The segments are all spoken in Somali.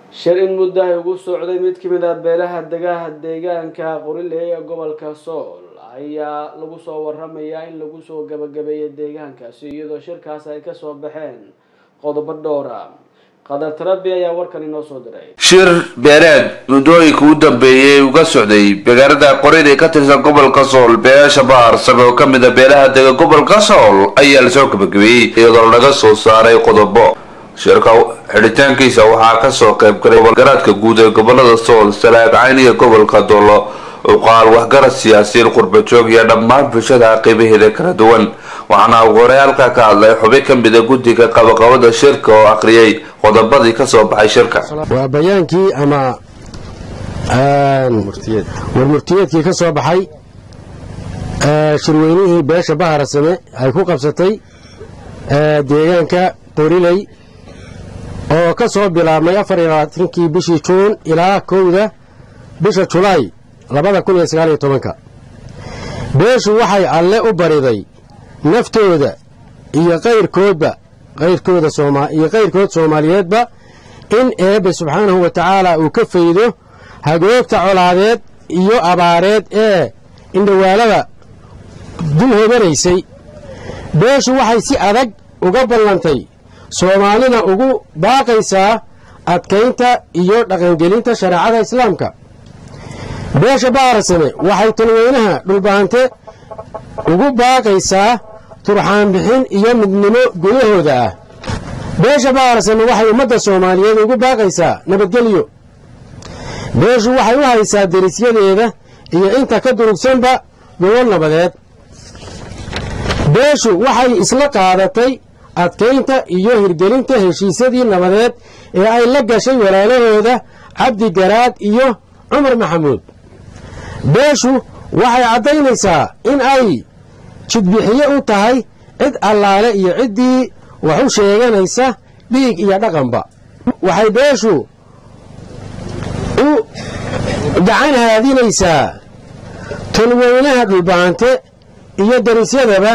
shir in muddo ay ugu socday mid ka mid ah beelaha degaha deegaanka qoriley ee gobolka sool ayaa lagu soo waramayaa in lagu soo gabagabeeyay deegaankaasi iyadoo shirkaas ay kasoo baxeen qodobo dhowra qadar tarabi ayaa warkan inoo soo diray shir beeleed muddooyinka u dambeeyey uga socday magaalada qorid ee ka tirsan gobolka sool beesha baharsame oo kamid a beelaha dega gobolka sool ayaa lasoo gabagabeeyey iyadoo laga soo saaray qodobo shirka xidhitaankiisa waxaa kasoo qayb galay garaadka guud ee gobolada sool salaag cayniga gobolka doolo uqaal waxgarad siyaasiyiin qurbajoog iyo dhammaan bulshada qiibaheeda kala duwan waxaana ugu horey halkaa ka hadlay xubin ka mida guddiga qabaqabada shirka oo akhriyay qodobadii kasoo baxay shirka waa bayaankii ama warmurtiyeedkii ka soo baxay shirweynihii beesha baharasame ay ku qabsatay deegaanka qoriley oo ka soo bilaabmay afariyolabaatankii bishii juun ilaa kowda bisha julaay labada kun iyo sagaaliyo tobanka beeshu waxay alle u bariday naftooda iyo qayrkoodba qayrkooda iyo qayrkood soomaaliyeedba in eebbe subxaanahu wa tacaala uu ka faydo hagoogta colaadeed iyo abaareed ee indhawaalada dul hodanaysay beeshu waxay si adag uga ballantay soomaalina ugu baaqaysaa adkaynta iyo dhaqangelinta shareecada islaamka beesha baarasame waxay talweynaha dhulbahante ugu baaqaysaa turxaanbixin iyo midnimo gudahooda ah beesha baarasame waxay ummadda soomaaliyeed ugu baaqaysaa nabadgelyo beeshu waxay u haysaa derisyadeeda iyo inta ka durugsanba gobol nabadeed beeshu waxay isla qaadatay adkaynta iyo hirgelinta heshiisyadii nabadeed ee ay la gashay walaalahooda cabdi garaad iyo cumar maxamuud beeshu waxay caddaynaysaa in ay jidbixiye u tahay cid allaale iyo ciddii wax u sheeganaysa dhiig iyo dhaqanba waxay beeshu u gacan haadinaysaa tolweynaha dhulbahante iyo darisyadaba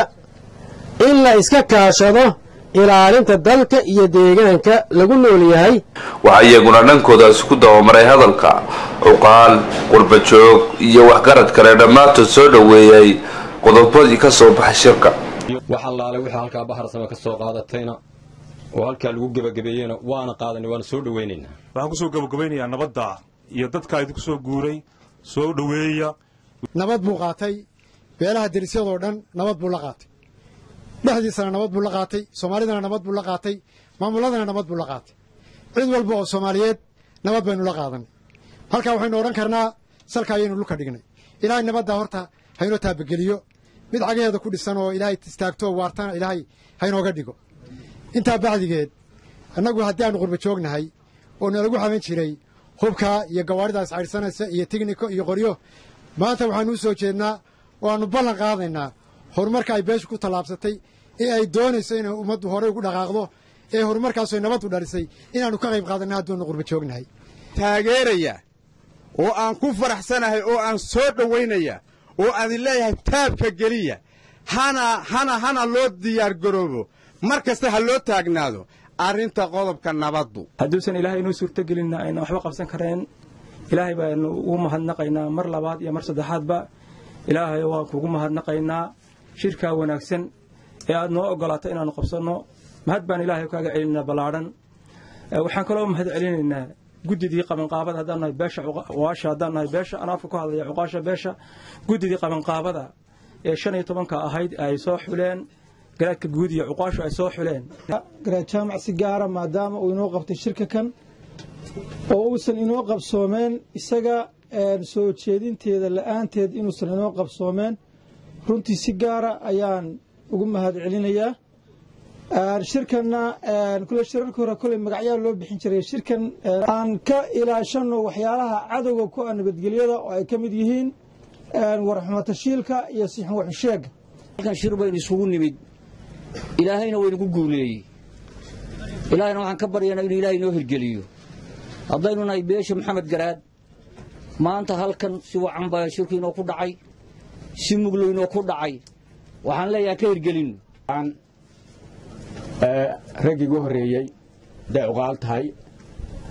in la iska kaashado ilaalinta dalka iyo deegaanka lagu nool yahay waxaa iyaguna dhankooda isku dabamaray hadalka cuqaal qurbajoog iyo waxgarad kale dhammaantood soo dhoweeyay qodobadii ka soo baxay shirka wax allaale wixii halkaa baharsame ka soo qaadatayna oo halkaa lagu gebagabeeyeyna waana qaadanay waana soo dhoweynaynaa waxaan ku soo gebagabaynayaa nabadda iyo dadkaa idinku soo guuray soo dhoweeya nabad buu qaatay beelaha derisyadoo dhan nabad buu la qaatay dhexdiisana nabad buu la qaatay soomaalidana nabad buu la qaatay maamuladana nabad buu la qaatay cid walba oo soomaaliyeed nabad baynu la qaadanay halkaa waxaynu odhan karnaa salka ayaynu dhulka dhignay ilaahay nabaddaa horta haynoo taabageliyo mid cagaheeda ku dhisan oo ilaahay istaagto oo waartana ilaahay haynooga dhigo intaa bacdigeed annagu haddii aanu qurba joognahay oo nalagu xaban jiray hubkaa iyo gawaaridaas caydhsanaysa iyo tigniko iyo qoryo maanta waxaanu u soo jeednaa oo aannu ballan qaadaynaa horumarka ay beeshu ku tallaabsatay ee ay doonayso inay ummaddu horey ugu dhaqaaqdo ee horumarkaasoo nabaddu dhalisay inaannu ka qayb qaadanna hadduunu qurba joognahay taageeraya oo aan ku faraxsanahay oo aan soo dhowaynaya oo aan leeyahay taabka geliya hana hana hana loo diyaargaroobo mar kasta ha loo taagnaado arrinta qodobka nabaddu hadduusan ilaahay inoo suurtogelinna ayna waxba qabsan kareen ilaahay baanu ugu mahadnaqaynaa mar labaad iyo mar saddexaadba ilaahay waan kugu mahadnaqaynaa shirkaa wanaagsan ee aad noo ogolaato inaannu qabsanno mahad baan ilaahay kaaga celinaynaa ballaadhan waxaan kaloo mahad celinaynaa guddidii qabanqaabada haddaan nahay beesha cuqaasha haddaan nahay beesha anaa afka ku hadlaya cuqaasha beesha guddidii qabanqaabada ee shan iyo tobanka ahayd ay soo xuleen garaadka guud iyo cuqaashu ay soo xuleen garaad jaamac si gaara maadaama uu inoo qabtay shirka kan oo uusan inoo qabsoomeen isaga soo jeedinteeda la'aanteed inuusan inoo qabsoomeen runtii si gaara ayaan ugu mahad celinayaa shirkanna kule shirarka hore koley magacyaa loo bixin jiray shirkan aan ka ilaashano waxyaalaha cadowga ku ah nabadgelyada oo ay ka mid yihiin warxumatashiilka iyo sixin waxusheega halkan shir baynu isugu nimid ilaahayna waynagu guuleeyey ilaahayna waxaan ka baryaynaa inuu ilaahay inoo hirgeliyo haddaynu nahay beesha maxamed garaad maanta halkan si wacan baa shirku inoo ku dhacay si muglo inoo ku dhacay waxaan leeyahay ka hirgelinno raggii ugu horreeyey hadday cuqaal tahay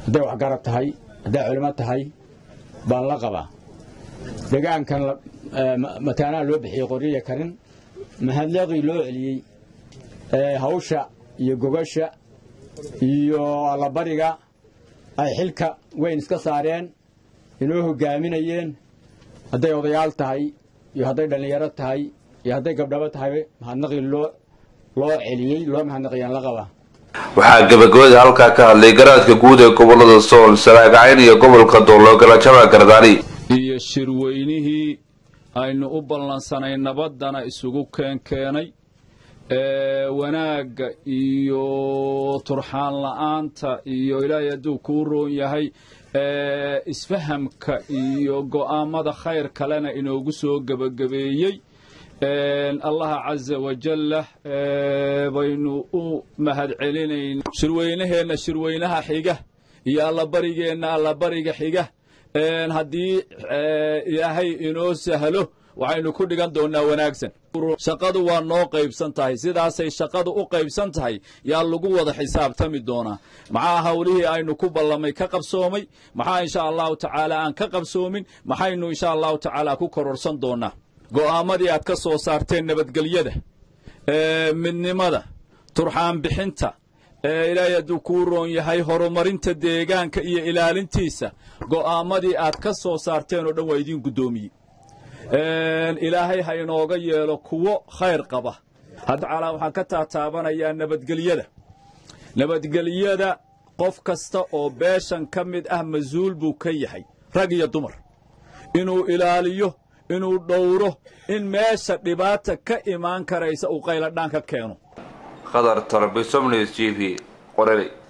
hadday waxgarad tahay hadday culimo tahay baan la qabaa degaankan mataanaha loo bixiyey qoryiya karin mahadleeqii loo celiyey hawsha iyo gogasha iyo allabariga ay xilka weyn iska saareen inoo hogaaminayeen hadday odayaal tahay iyo hadday dhallinyaro tahay iyo hadday gabdhabo tahay mahadnaqii loo loo celiyey loo mahadnaqiyaan la qabaa waxaa gabagabada halkaa ka hadlay garaadka guud ee gobolada sool saraagacayn iyo gobolka doologala jamac gardaani iyo shirweynihii aynu u ballansanay nabaddana isugu keenkeenay wanaagga iyo turxaan la'aanta iyo ilaahay hadduu kuu roon yahay isfahamka iyo go'aammada khayr kalena inoogu soo gebagabeeyey allaha caza wajalla baynu u mahad celinayn shirweynaheenna shirweynaha xiga iyo allabarigeenna allabariga xiga haddii ilaahay inoo sahlo waxaynu ku dhigan doonnaa wanaagsan shaqadu waa noo qaybsan tahay sidaasay shaqadu u qaybsan tahay yaa lagu wada xisaabtami doonaa maxaa hawlihii aynu ku ballamay ka qabsoomay maxaa insha allahu tacaala aan ka qabsoomin maxaynu insha allahu tacaala ku kororsan doonnaa go'aammadii aad ka soo saarteen nabadgelyada midnimada turxaan bixinta ilaahay hadduu kuu roon yahay horumarinta deegaanka iyo ilaalintiisa go'aammadii aad ka soo saarteen oo dhan waa idiin guddoomiyey ilaahay ha inooga yeelo kuwo khayr qaba hadcalaa waxaan ka taataabanayaa nabadgelyada nabadgelyada qof kasta oo beeshan ka mid ah mas-uul buu ka yahay rag iyo dumar inuu ilaaliyo inuu dhowro in meesha dhibaata ka imaan karaysa uu qayladhaan ka keeno khadar tarbisomnes g v qoreley